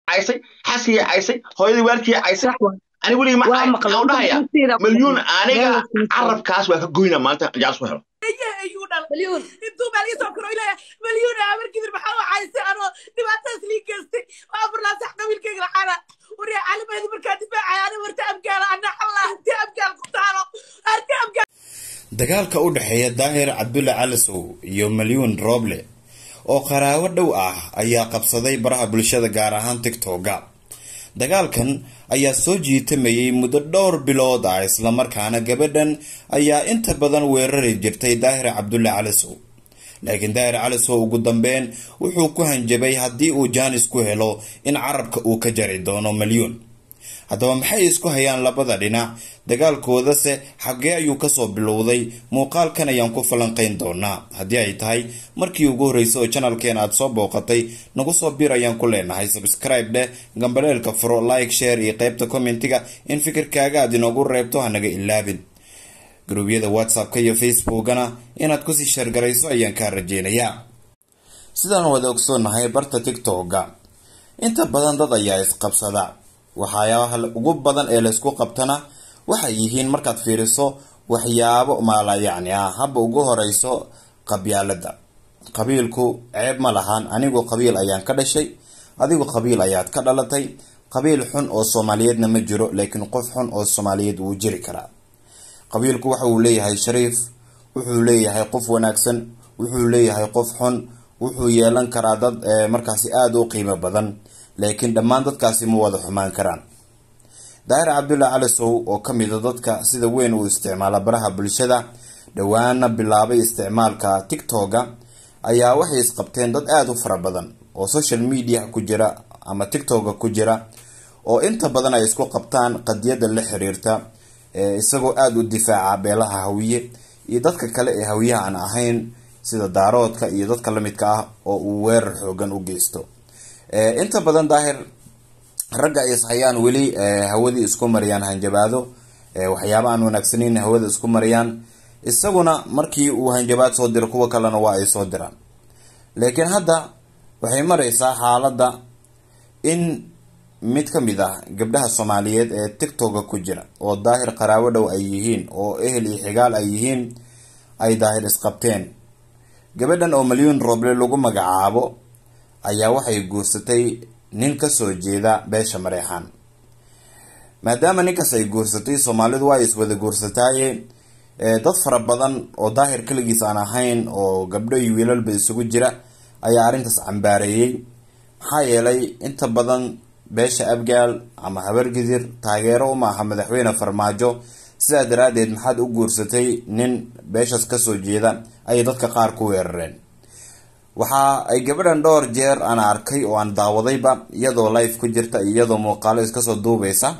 caysay xaaskii caysay hooyadii waalkii caysay ani weligii ma waa cay maqla waxaan u dhahaya malyuun aniga carabkaas waa ka goyna maanta jaas ku helo ayuu dhalay malyuun intuu baa laga soo koro ilaa malyuun amarkidir maxaa u caysay anoo dhibaatadaas lii geystay waa furlaasax qabiilkayga lacana waryaa calimaydi markaa difaacaya ani warta abgaala ana allah ti abgaal ku taalo arti abgaal dagaalka u dhexeeya daahir cabdulle calisow iyo malyuun rooble oo qaraabo dhow ah ayaa qabsaday baraha bulshada gaar ahaan tigtoga dagaalkan ayaa soo jiitamayay muddo dhowr bilood ah islamarkaana gabadhan ayaa inta badan weerari jirtay daahir cabdulle calisow laakiin daahir calisow ugu dambeyn wuxuu ku hanjabay haddii uu jaanis ku helo in carabka uu ka jari doono malyuun haddaba maxay isku hayaan labada dhinac dagaalkoodase xagee ayuu kasoo bilowday muuqaalkan ayaan ku falanqayn doonaa haddii ay tahay markii ugu horreysay oo janalkeena aada soo booqatay nagu soo bir ayaan ku leenahay sabscribe dheh gambaleelka furo like share iyo qeybta commentiga in fikirkaaga aad inoogu reebto hanaga ilaabin gruubyada whatsappka iyo facebookana inaad kusii sheergarayso ayaan kaa rajeynayaa sidaan wada ogsoonahay barta tictoga inta badan dad ayaa isqabsada waxyaabaha ugu badan ee laysku qabtana waxay yihiin markaad fiiriso waxyaabo maala yacni ah haba ugu horeyso qabyaalada qabiilku ceeb ma lahan anigu qabiil ayaan ka dhashay adigu qabiil ayaad ka dhalatay qabiil xun oo soomaaliyeedna ma jiro laakiin qof xun oo soomaaliyeed wuu jiri karaa qabiilku waxa uu leeyahay shariif wuxuu leeyahay qof wanaagsan wuxuu leeyahay qof xun wuxuu yeelan karaa dad markaasi aada u qiimo badan laakiin dhammaan dadkaasi ma wada xumaan karaan daahir cabdulle calisow oo ka mid a dadka sida weyn uu isticmaala baraha bulshada dhowaana bilaabay isticmaalka tictoga ayaa waxay isqabteen dad aada u fara badan oo social media ku jira ama tictoga ku jira oo inta badan ay isku qabtaan qadiyada la xiriirta isagoo aada u difaaca beelaha hawiye iyo dadka kale ee hawiyaha aan ahayn sida daaroodka iyo dadka lamidka ah oo uu weerar xoogan u geysto inta badan daahir ragga ay ishayaan weli hawadii isku mariyaan hanjabaado waxyaaba aan wanaagsaneyn hawada isku mariyaan isaguna markii uu hanjabaad soo diro kuwa kalena waa ay soo diraan laakiin hadda waxay mareysaa xaaladda in mid ka mid ah gabdhaha soomaaliyeed ee tictoga ku jira oo daahir qaraabo dhow ay yihiin oo ehel iyo xigaal ay yihiin ay daahir isqabteen gabadhan oo malyuun rooble lagu magacaabo ayaa waxay guursatay nin kasoo jeeda beesha mareexaan maadaama ninkaas ay guursatay soomaalidu waa iswada guursataaye dad fara badan oo daahir kaligiis aan ahayn oo gabdho iyo wiilalba isugu jira ayaa arrintaas cambaareeyey maxaa yeelay inta badan beesha abgaal ama habargidir taageero uma aha madaxweyne farmaajo sidaa daraadeed maxaad u guursatay nin beeshaas kasoo jeeda ayay dadka qaar ku weerareen waxa ay gabadhan dhowr jeer aan arkay oo aan daawadayba iyadoo life ku jirta iyo iyadoo muuqaalo iskasoo duubeysa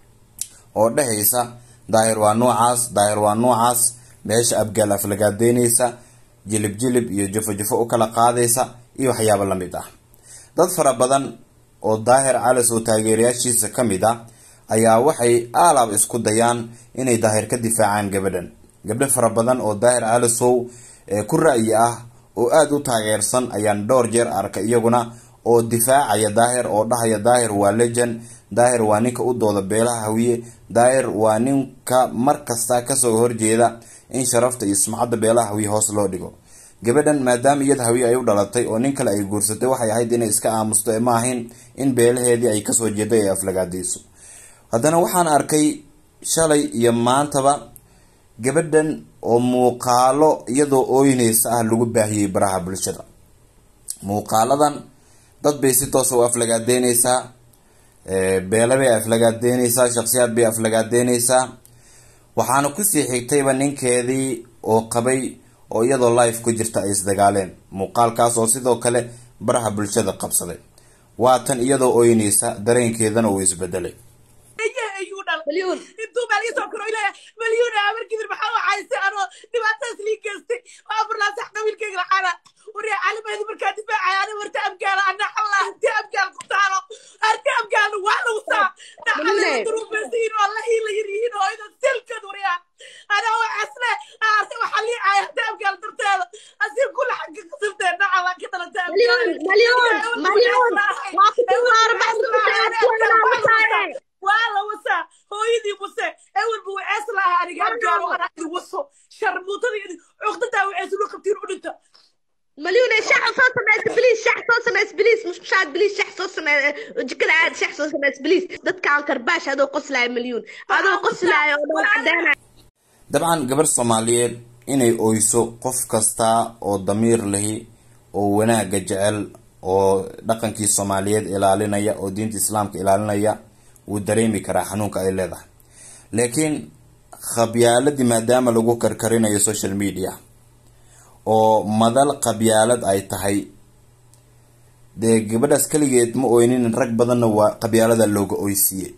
oo dhehaysa daahir waa noocaas daahir waa noocaas meesha abgaal aflagaadeyneysa jilib jilib iyo jufo jufo u kala qaadaysa iyo waxyaabo lamid ah dad fara badan oo daahir calis oo taageerayaashiisa ka mid ah ayaa waxay aalaab isku dayaan inay daahir ka difaacaan gabadhan gabdho fara badan oo daahir calisow ku ra'yi ah oo aada u taageersan ayaan dhowr jeer arkay iyaguna oo difaacaya daahir oo dhahaya daahir waa legend daahir waa ninka u dooda beelaha hawiye daahir waa ninka mar kasta kasoo horjeeda in sharafta iyo sumcadda beelaha hawiye hoos loo dhigo gabadhan maadaama iyada hawiye ay u dhalatay oo nin kale ay guursatay waxay ahayd inay iska aamusto ee ma ahayn in beelaheedii ay kasoo jeeday ay aflagaadeyso haddana waxaan arkay shalay iyo maantaba gabadhan oo muuqaalo iyadoo ooyneysa ah lagu baahiyey baraha bulshada muuqaaladan dad bay si toosa u aflagaadeyneysaa beele bay aflagaadeyneysaa shaksiyaad bay aflagaadeyneysaa waxaana kusii xigtayba ninkeedii oo qabay oo iyadoo life ku jirta ay isdagaaleen muuqaalkaas oo sidoo kale baraha bulshada qabsaday waatan iyadoo ooyneysa dareenkeedana uu isbedelay ayuu dhalay malyuun intuu baa laga soo koro ilaa malyuun amarkidir maxaa u caysay anoo dhibaatadaas lii geystay waa furlaasax qabiilkayga lacana waryaa calimaydi markaa difaacaya ani warta abgaala ana allah ti abgaal ku taalo arti abgaalna waa lagu saa Malyuune. duruufaysiin oo la hiila yar yihiin oo idan silkad waryaa anaa waxasle arte waxaa lii caaya arti abgaal darteeda asii kula xagga ka sirteen nacala ka dhalata malyuun malyuun malyuun waa ku tumaar baa ku beliis shax soo samee jikada aad shax soo sameys beliis dadkaan karbaash adoo qoslaayo milyuun adoo qoslaayo oo dhool cadeynaya dabcan gabar soomaaliyeed inay oyso qof kasta oo damiir lahi oo wanaagga jecel oo dhaqankii soomaaliyeed ilaalinaya oo diinta islaamka ilaalinaya wuu dareemi karaa xanuunka ay leedahay laakiin qabyaaladii maadaama lagu karkarinayo social media oo madal qabyaalad ay tahay dee gabadhaas keligeed ma oynin rag badanna waa qabyaalada looga oysiiyey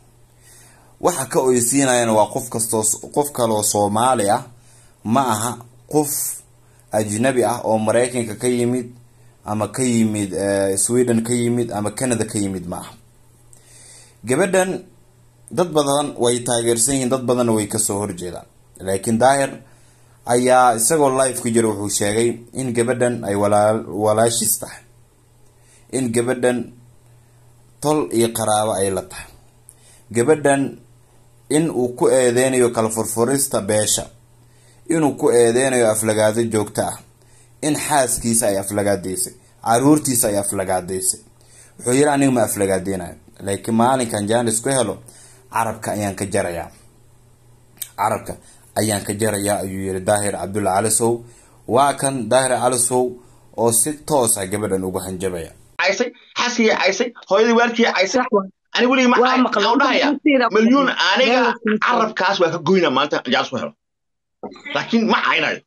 waxa ka oysiinayana waa qof kastoo qof kaloo soomaali ah ma aha qof ajnabi ah oo mareykanka ka yimid ama ka yimid sweden ka yimid ama canada ka yimid ma aha gabadhan dad badan way taageersan yihiin dad badanna way kasoo horjeedaan laakiin daahir ayaa isagoo live ku jira wuxuu sheegay in gabadhan ay walaa walaashiis tahay in gabadhan tol iyo qaraabo ay la tahay gabadhan in uu ku eedeynayo kala furfurista beesha inuu ku eedeynayo aflagaado joogto ah in xaaskiisa ay aflagaadeysay caruurtiisa ay aflagaadeysay wuxuu yiri aniga ma aflagaadeynayo laakiin maalinkan jaanis ku helo carabka ayaan ka jarayaa carabka ayaan ka jarayaa ayuu yiri daahir cabdulla calisow waa kan daahir calisow oo si toosa gabadhan ugu hanjabaya caysay xaaskii caysay hooyadii waalkii caysay ani weligii ma Waa maqlay. waxaan dhahaya milyuun aniga carabkaas waa ka goyna maanta jaanis ku helo laakiin ma caynayo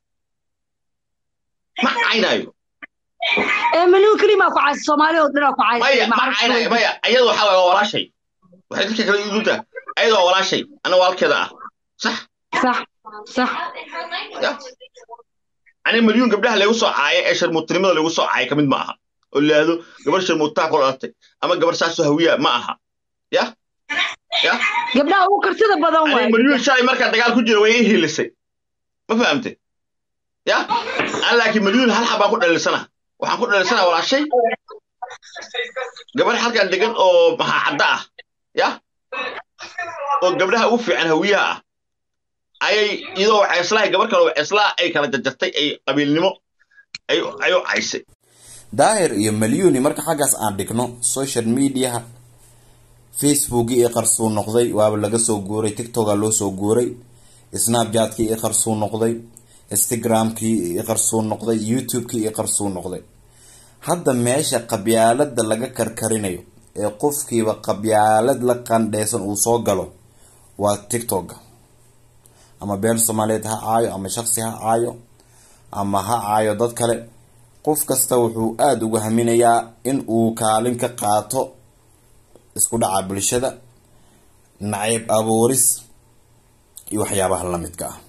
ma caynayo ee milyuun kelimaa ku caysa soomaali oo dhan aa ku caysa maya ma caynayo maya iyada waxaa waay waa walaashay waxay dadka kale iduuntaa ayada waa walaashay ana waalkeeda ah sax sax sax ya ani milyuun gabdhaha lagu soo caaya ee sharmuutinimada lagu soo caaya kamid ma aha oo laado gabar sharmuutaa ku dhalatay ama gabar saasoo hawiya ma aha ya ya gabdhaha ugu kartida badan ani waay milyuun shalay markaa dagaal ku jira way ii hiilisay ma fahamte ya an laakiin milyuun hal xabaan ku dhalinsana waxaan ku dhalinsana walaashay gabar halkan degan oo maxaacadda ah ya oo gabdhaha ugu fiican hawiyaha ah ayay iyadoo waxayslahay gabar kale waxayslaa ay kala jarjartay ay qabiilnimo ay ay u caysay daahir iyo malyuni marka xaggaas aan dhigno social mediaha facebookii i qarsuu noqday waaba laga soo guuray tiktoka loo soo guuray snapchatkii i qarsuu noqday instagramkii i qarsuu noqday youtubekii i qarsuu noqday hadda meesha qabyaalada laga karkarinayo ee qofkiiba qabyaalad la qandheysan uu soo galo waa tiktoka ama beel soomaaliyeed ha caayo ama shaqsi ha caayo ama ha caayo dad kale qof kasta wuxuu aada uga haminayaa in uu kaalin ka qaato isku dhaca bulshada nacayb abuuris iyo waxyaabaha lamidka ah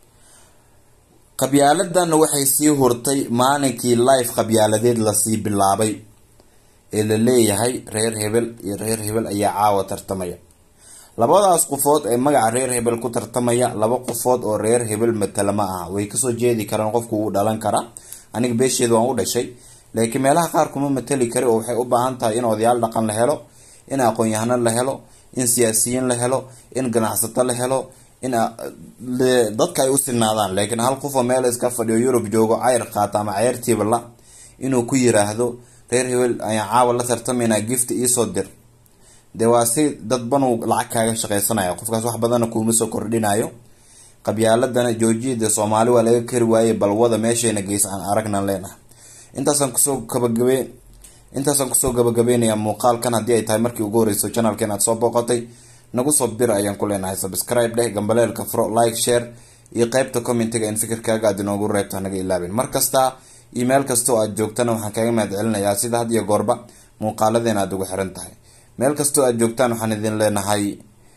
qabyaaladanna waxay sii hurtay maalinkii life qabyaaladeed lasii bilaabay ee la leeyahay reer hebel iyo reer hebel ayaa caawa tartamaya labadaas qofood ee magaca reer hebel ku tartamaya laba qofood oo reer hebel matala ma aha way kasoo jeedi karaan qofku wuu dhalan karaa aniga beesheeda waan u dhashay laakiin meelaha qaar kuma matali kari oo waxay u baahan tahay in odayaal dhaqan la helo in aqoon-yahano la helo in siyaasiyiin la helo in ganacsato la helo in dadka ay u sinaadaan laakiin hal qof oo meel iska fadhiyo yurub joogo cayr qaata ama cayrtiiba la inuu ku yiraahdo reer hebel ayaan caawa la tartamaynaa gift iisoo dir dee waa si dadbanuu lacag kaaga shaqaysanaya qofkaas wax badana kuuma soo kordhinayo qabyaaladana joojiyada soomaali waa laga kari waayey balwada meeshayna geysa aan aragnan leenahay intaasaan kusoo gabagabe intaasaan kusoo gabagabeynayaa muuqaalkan haddii ay tahay markii ugu horeyso channelkeen aad soo booqatay nagu soo bir ayaan ku leenahay subscribe dheh gambaleelka furo like share iyo qeybta commentiga in fikirkaaga aad inoogu reebto hanaga ilaabin mar kasta email kasta oo aad joogtana waxaan kaaga mahad celinayaa sida had iyo goorba muuqaaladeena aad ugu xiran tahay meel kastoo aad joogtaan waxaan idin leenahay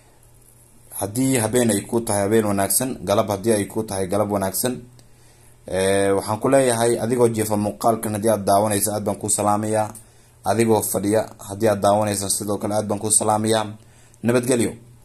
haddii habeen ay ku tahay habeen wanaagsan galab haddii ay ku tahay galab wanaagsan waxaan ku leeyahay adigoo jeefa muuqaalkan haddii aad daawanaysa aad baan kuu salaamayaa adigoo fadhiya haddii aad daawanaysa sidoo kale aad baan kuu salaamayaa nabadgelyo